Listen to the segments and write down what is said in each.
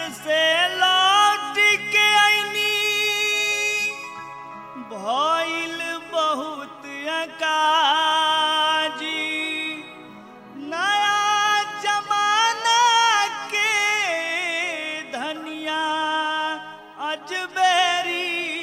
से लौट के आईनी भइल बहुत अकाजी नया जमाना के धनिया अजबेरी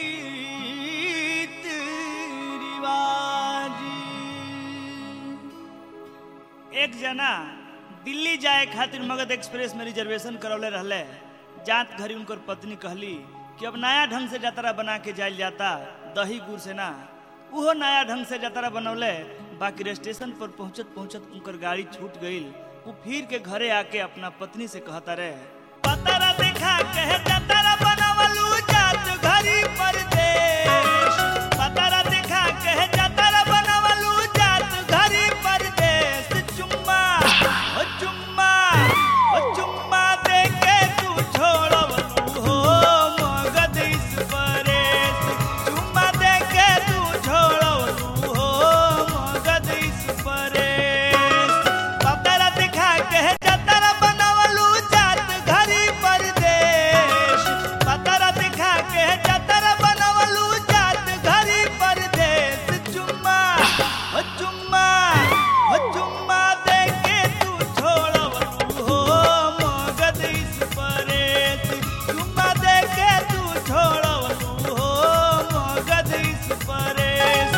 रिवाजी एक जना दिल्ली जाए खातिर मगध एक्सप्रेस में रिजर्वेशन करौले रहले जात घरी उनकर पत्नी कहली कि अब नया ढंग से जतरा बना के जाइल जाता दही गुड़ से ना उहो नया ढंग से जतरा बनौले बाकी स्टेशन पर पहुंचत पहुंचत उनकर गाड़ी छूट गईल वो फिर के घरे आके अपना पत्नी से कहता रहे पतरा देखा कहे जतरा बनवलू जात घरी परदेश पतरा देखा कहे जतरा बनवलू जात घरी परदेश चुम्मा ओ चुम्मा ओ चुम्मा दे के तू छोड़वलू हो मगध इस परेश चुम्मा दे के तू छोड़वलू हो मगध इस परेश पतरा दिखा के जतरा बनवलू जात घरी परदेश पतरा दिखा के जतरा बनवलू जात घरी परदेश चुम्मा ओ चुम्मा ओ चुम्मा दे के तू छोड़वलू हो मगध इस परेश चुम्मा दे के तू छोड़वलू हो मगध इस परेश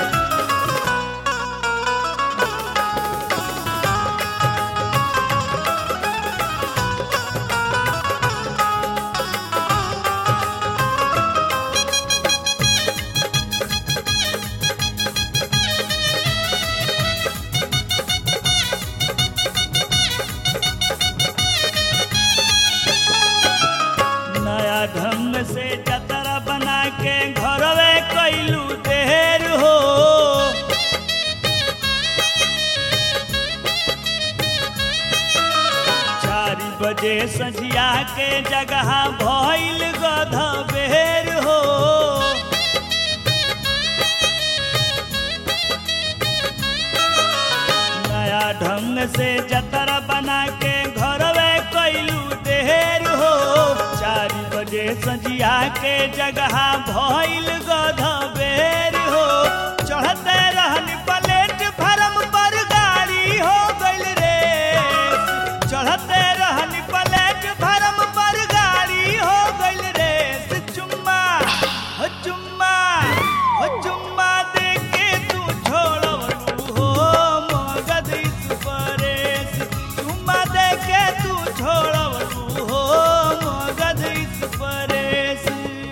नया ढंग से जतरा बना के घरवे कैलू देर हो चार बजे सझिया के जगह भइल गध बेर हो नया ढंग से जतरा बना के घरवे कैलू देर हो चार बजे सजिया के जगह भइल गध बेर हो चढ़ते रहन प्लेट फरम पर गाड़ी हो गइल रे चढ़ते रहन प्लेट फरम पर गाड़ी हो गइल रे चुम्मा हो चुम्मा हो चुम्मा दे के तू छोड़वलू हो मगध इस परेश चुम्मा दे के तू छोड़वलू हो मगध इस परेश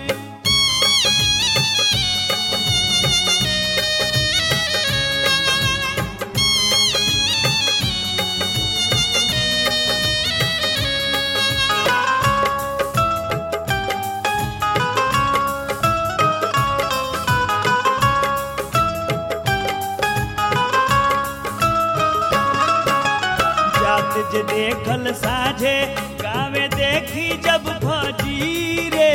जात जे देखल साझे गावे देखी जब फजी रे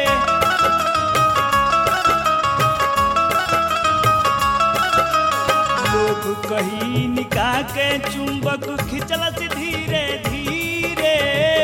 लोग कही निकाह के चुंबक खिंचल से धीरे धीरे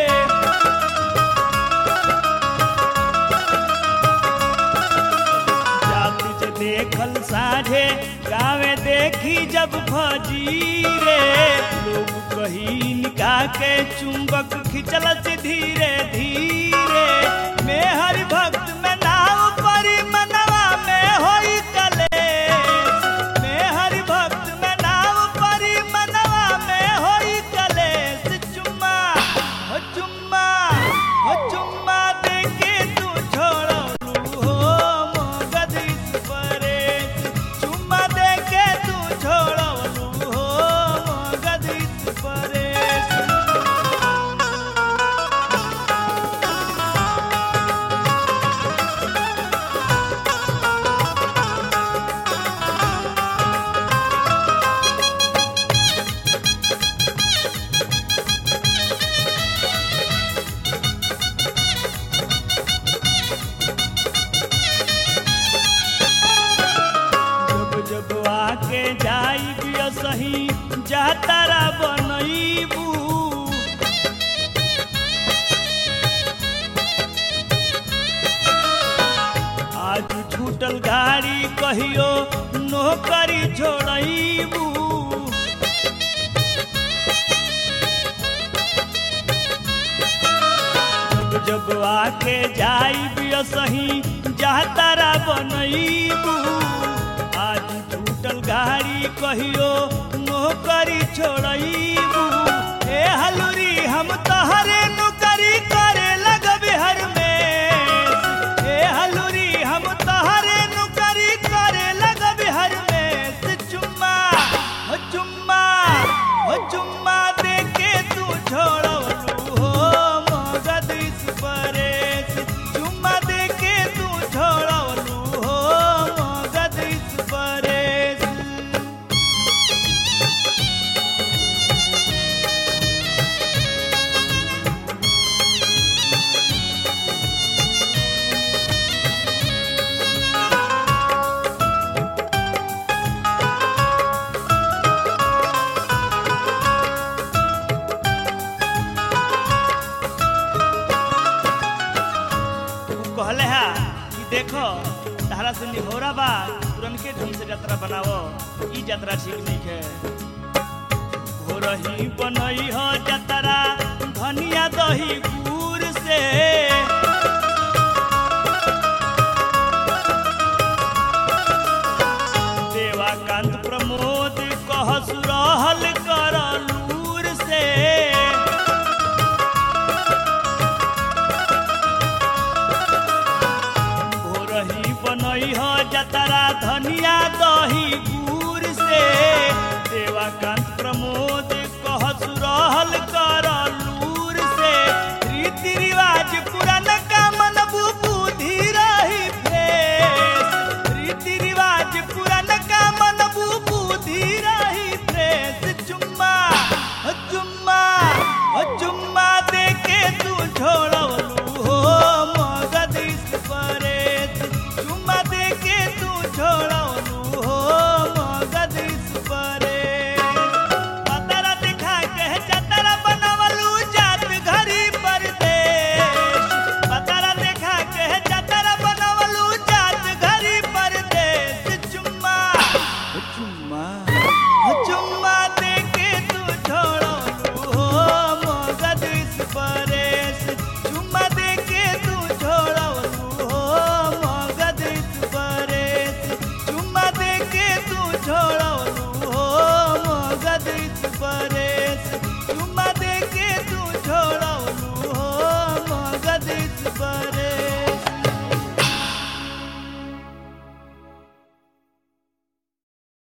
जात जे देखल साझे गावे देखी जब फजीरे लोग कही निकाह के चुंबक खिंचल से धीरे धीरे में हरि भक्त में नाव परी मनवा में होई कलेश में हरि भक्त में नाव परी मनवा में होई कलेश चुम्मा हो चुम्मा हो चुम्मा दे के तू छोड़लू हो मगध इस परेश चुम्मा दे के तू छोड़लू हो मगध इस परेश जब जब आके जाई बिया सही जातारा बनईबू टूटल गाड़ी कहियो नौकरी छोड़बू जब जब आके जाई सही जातारा बनईबू आज टूटल गाड़ी कहियो नौकरी छोड़बू ए हलुरी हम तहरे नौकरी करे लगबे हर में ए हलुरी हम तहरे नौकरी करे लगबे हर में से चुम्मा हो चुम्मा हो चुम्मा दे के तू छोड़लू हो मगध इस परेश चुम्मा दे के तू छोड़लू हो मगध इस परेश उ कहले हा कि देखो तारा से निहोरा बा तुरंत ढंग से यात्रा बनावो ई यात्रा ठीक नहीं है हो रही बनई हो यात्रा धनिया दही गुड़ से देवाकांत प्रमोद कहस रहल कर लूर से भोरही बनई हो जतरा धनिया दही गुड़ से देवाकांत प्रमोद